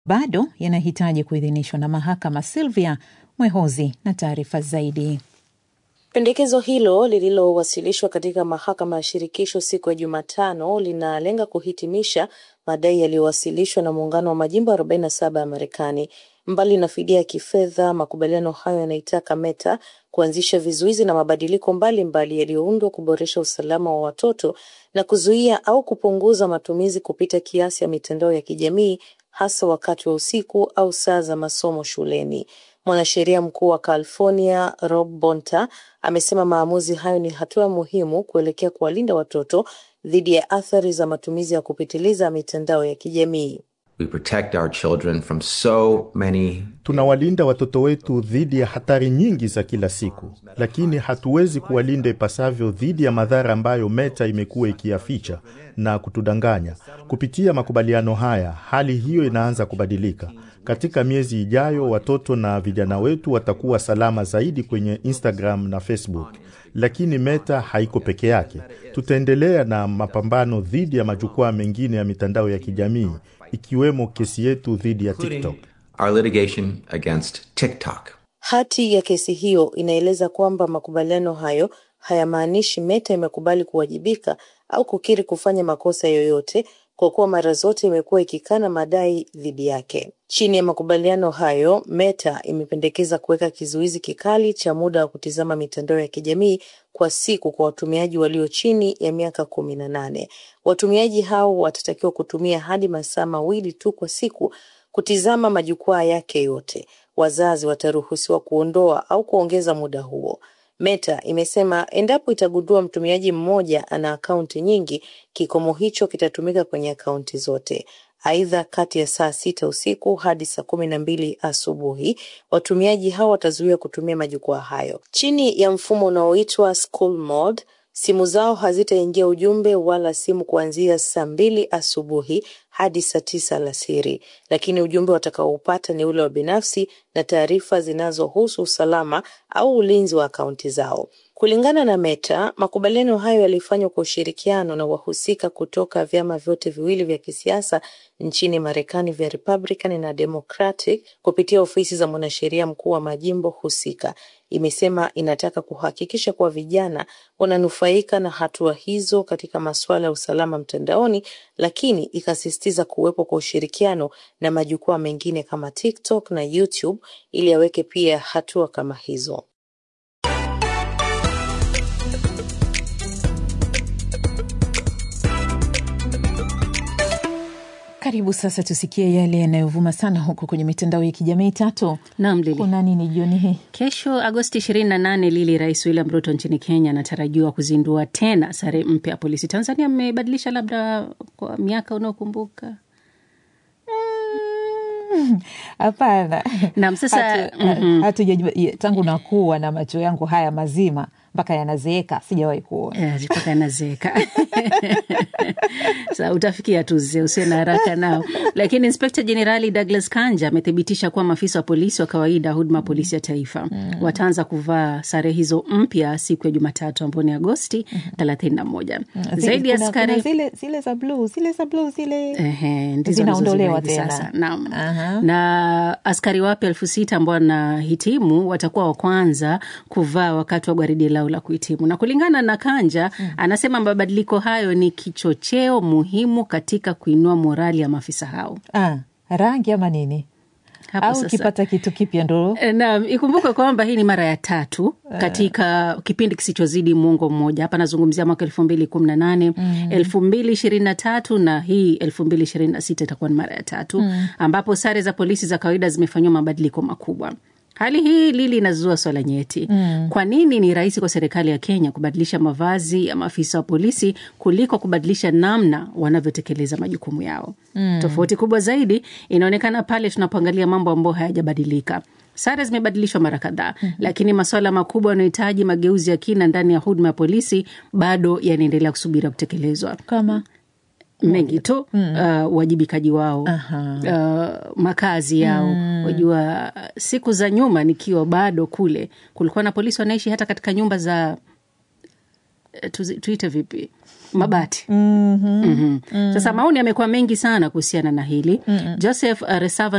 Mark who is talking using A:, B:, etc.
A: bado yanahitaji kuidhinishwa na mahakama. Silvia Mwehozi na taarifa zaidi.
B: Pendekezo hilo lililowasilishwa katika mahakama ya shirikisho siku ya Jumatano linalenga kuhitimisha madai yaliyowasilishwa na muungano wa majimbo 47 ya Marekani. Mbali na fidia ya kifedha, makubaliano hayo yanaitaka Meta kuanzisha vizuizi na mabadiliko mbalimbali yaliyoundwa kuboresha usalama wa watoto na kuzuia au kupunguza matumizi kupita kiasi ya mitandao ya kijamii hasa wakati wa usiku au saa za masomo shuleni. Mwanasheria mkuu wa California Rob Bonta amesema maamuzi hayo ni hatua muhimu kuelekea kuwalinda watoto dhidi ya athari za matumizi ya kupitiliza mitandao ya kijamii.
C: We protect our children from so many
D: Tunawalinda watoto wetu dhidi ya hatari nyingi za kila siku, lakini hatuwezi kuwalinda ipasavyo dhidi ya madhara ambayo Meta imekuwa ikiyaficha na kutudanganya. Kupitia makubaliano haya, hali hiyo inaanza kubadilika. Katika miezi ijayo, watoto na vijana wetu watakuwa salama zaidi kwenye Instagram na Facebook. Lakini Meta haiko peke yake. Tutaendelea na mapambano dhidi ya majukwaa mengine ya mitandao ya kijamii ikiwemo kesi yetu dhidi ya TikTok.
C: our litigation against TikTok.
B: Hati ya kesi hiyo inaeleza kwamba makubaliano hayo hayamaanishi Meta imekubali kuwajibika au kukiri kufanya makosa yoyote, kwa kuwa mara zote imekuwa ikikana madai dhidi yake. Chini ya makubaliano hayo, Meta imependekeza kuweka kizuizi kikali cha muda wa kutizama mitandao ya kijamii kwa siku kwa watumiaji walio chini ya miaka kumi na nane. Watumiaji hao watatakiwa kutumia hadi masaa mawili tu kwa siku kutizama majukwaa yake yote. Wazazi wataruhusiwa kuondoa au kuongeza muda huo. Meta imesema endapo itagundua mtumiaji mmoja ana akaunti nyingi, kikomo hicho kitatumika kwenye akaunti zote. Aidha, kati ya saa sita usiku hadi saa kumi na mbili asubuhi watumiaji hao watazuiwa kutumia majukwaa hayo. Chini ya mfumo unaoitwa School Mode, simu zao hazitaingia ujumbe wala simu kuanzia saa mbili asubuhi hadi saa tisa alasiri, lakini ujumbe watakaoupata ni ule wa binafsi na taarifa zinazohusu usalama au ulinzi wa akaunti zao. Kulingana na Meta, makubaliano hayo yalifanywa kwa ushirikiano na wahusika kutoka vyama vyote viwili vya kisiasa nchini Marekani vya Republican na Democratic kupitia ofisi za mwanasheria mkuu wa majimbo husika. Imesema inataka kuhakikisha kuwa vijana wananufaika na hatua hizo katika masuala ya usalama mtandaoni, lakini ikasisitiza kuwepo kwa ushirikiano na majukwaa mengine kama TikTok na YouTube ili aweke pia hatua kama hizo.
A: Karibu sasa tusikie yale yanayovuma sana huko kwenye mitandao ya kijamii. Tatu,
E: Naam, Lili.
A: kuna nini jioni hii?
E: Kesho Agosti 28, Lili, Rais William Ruto nchini Kenya anatarajiwa kuzindua tena sare mpya ya polisi. Tanzania mmebadilisha labda kwa miaka unaokumbuka?
A: Hapana,
E: Naam, sasa
A: Hatu-
E: mhm.
A: hatujajua ye- tangu nakuwa na macho yangu haya mazima mpaka yanazeeka sijawahi kuona.
E: Eh, mpaka nazeeka sa utafikia tu zee, usiwe na haraka nao. Lakini inspekta jenerali Douglas Kanja amethibitisha kuwa maafisa wa polisi wa kawaida huduma polisi ya taifa wataanza kuvaa sare hizo mpya siku ya Jumatatu ambao ni Agosti thelathini na moja.
A: Zile-
E: Zaidi ya
A: kuna-
E: askari
A: kuna zile, zile za bluu zile za bluu zile
E: Ehe, ndizo
A: Zinaondolewa
E: wanazozivaa hivi
A: tena.
E: sasa. Naam.
A: Aha.
E: Na askari wapya elfu sita ambao wanahitimu watakuwa wa kwanza kuvaa wakati wa gwaridi lao la kuhitimu, na kulingana na Kanja anasema mabadiliko hayo ni kichocheo muhimu katika kuinua morali ya maafisa hao.
A: ah, rangi ama nini
E: Hapo
A: au
E: sasa.
A: ukipata kitu kipya ndo
E: E, Naam, ikumbuke kwamba hii ni mara ya tatu katika kipindi kisichozidi mwongo mmoja. Hapa nazungumzia mwaka elfu mbili kumi na nane elfu mbili ishirini na tatu na hii elfu mbili ishirini na sita itakuwa ni mara ya tatu ambapo sare za polisi za kawaida zimefanyiwa mabadiliko makubwa. Hali hii Lili inazua swala nyeti. Kwa nini ni rahisi kwa serikali ya Kenya kubadilisha mavazi ya maafisa wa polisi kuliko kubadilisha namna wanavyotekeleza majukumu yao? Tofauti kubwa zaidi inaonekana pale tunapoangalia mambo ambayo hayajabadilika. Sare zimebadilishwa mara kadhaa, lakini masuala makubwa yanayohitaji mageuzi ya kina ndani ya huduma ya polisi bado yanaendelea kusubiri kutekelezwa
A: kama
E: mengi tu uh, uwajibikaji wao uh, makazi yao wajua siku za nyuma nikiwa bado kule kulikuwa na polisi wanaishi hata katika nyumba za eh, tuzi- tuite vipi mabati mm-hmm. Mm-hmm. Sasa maoni yamekuwa mengi sana kuhusiana na hili mm-hmm. Joseph uh, Resava